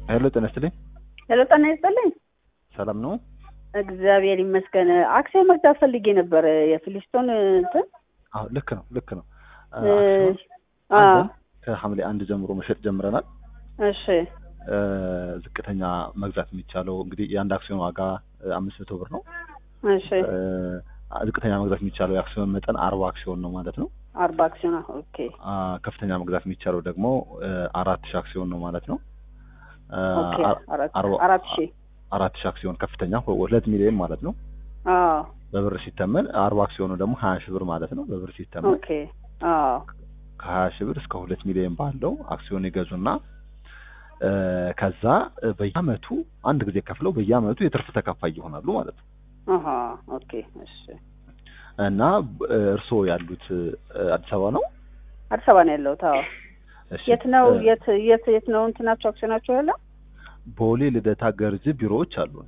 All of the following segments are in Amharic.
ሄሎ ጤና ይስጥልኝ። ሄሎ ጤና ይስጥልኝ። ሰላም ነው? እግዚአብሔር ይመስገን። አክሲዮን መግዛት ፈልጌ ነበር የፊሊስቶን እንትን አዎ ልክ ነው ልክ ነው። አ- እ- አክሲዮን አ አለን። ከሐምሌ አንድ ጀምሮ መሸጥ ጀምረናል። እሺ እ፣ ዝቅተኛ መግዛት የሚቻለው እንግዲህ የአንድ አክሲዮን ዋጋ እ፣ አምስት መቶ ብር ነው። እሺ እ፣ ዝቅተኛ መግዛት የሚቻለው የአክሲዮን መጠን አርባ አክሲዮን ነው ማለት ነው። አርባ አክሲዮን ኦኬ አ፣ ከፍተኛ መግዛት የሚቻለው ደግሞ እ፣ አራት ሺህ አክሲዮን ነው ማለት ነው። እ፣ ኦኬ አር- አራት አርባ- አራት ሺህ አራት ሺህ አክሲዮን ከፍተኛ ሁለት ሚሊዮን ማለት ነው። አዎ በብር ሲተመን አርባ አክሲዮኑ ደግሞ ሀያ ሺህ ብር ማለት ነው። በብር ሲተመን ኦኬ አዎ ከሀያ ሺህ ብር እስከ ሁለት ሚሊዮን ባለው አክሲዮን ይገዙና እ፣ ከዛ እ፣ በየአመቱ አንድ ጊዜ ከፍለው በየአመቱ የትርፍ ተካፋይ ይሆናሉ ማለት ነው። አሃ ኦኬ እሺ እና እ፣ እርስዎ ያሉት እ፣ አዲስ አበባ ነው? አዲስ አበባ ነው ያለሁት። አዎ እሺ። የት ነው እ፣ የት የት የት ነው እንትናቸው አክሲዮናቸው ያለው? ቦሌ ልደታ ገርጅ ቢሮዎች አሉን።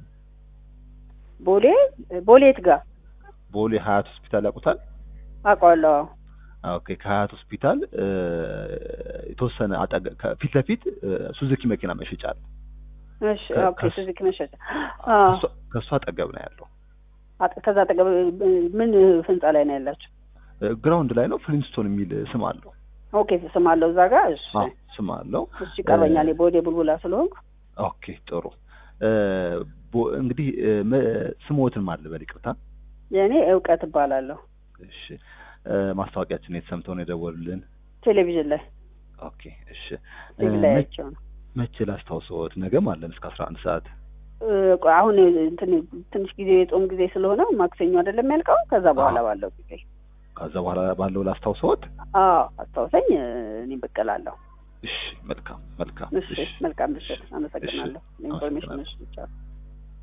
ቦሌ ቦሌ የት ጋር ቦሌ ሀያት ሆስፒታል ያውቁታል? አውቀዋለሁ። አዎ ኦኬ ከሀያት ሆስፒታል እ፣ የተወሰነ አጠገ- ከፊት ለፊት እ፣ ሱዙኪ መኪና መሸጫ አለ። እሺ ከ- ኦኬ ከሱ- ሱዙኪ መሸጫ አዎ ከእሷ- ከእሷ አጠገብ ነው ያለው። አጥ- ከዛ አጠገብ ምን ህንጻ ላይ ነው ያላችሁ? እ፣ ግራውንድ ላይ ነው። ፍሊንስቶን የሚል ስም አለው። ኦኬ ስም አለው እዛ ጋር። እሺ አዎ ስም አለው። እሺ ይቀርበኛል። የቦሌ ቡልቡላ ስለሆንኩ ኦኬ ጥሩ። እ፣ ቦ- እንግዲህ እ፣ መ- ስሞትን ማን ልበል? ይቅርታ። የእኔ እውቀት እባላለሁ። እሺ እ፣ ማስታወቂያችን የት ሰምተው ነው የደወሉልን? ቴሌቪዥን ላይ ኦኬ እሺ እ፣ ቲቪ ላይ መ- አይቼው ነው። መቼ ላስታውሰዎት? ነገም አለን እስከ አስራ አንድ ሰዓት እ፣ ቆይ አሁን እንትን ትንሽ ጊዜ የጾም ጊዜ ስለሆነ ማክሰኞ አይደለም ያልከው? ከዛ በኋላ አዎ። ባለው ጊዜ ከዛ በኋላ ባለው ላስታውሰዎት? አዎ አስታውሰኝ። እ፣ እኔ ብቅ እላለሁ። እሺ መልካም መልካም። እሺ መልካም ምሽት። አመሰግናለሁ። እሺ፣ ኢንፎርሜሽን አመሰግናለሁ። ብቻ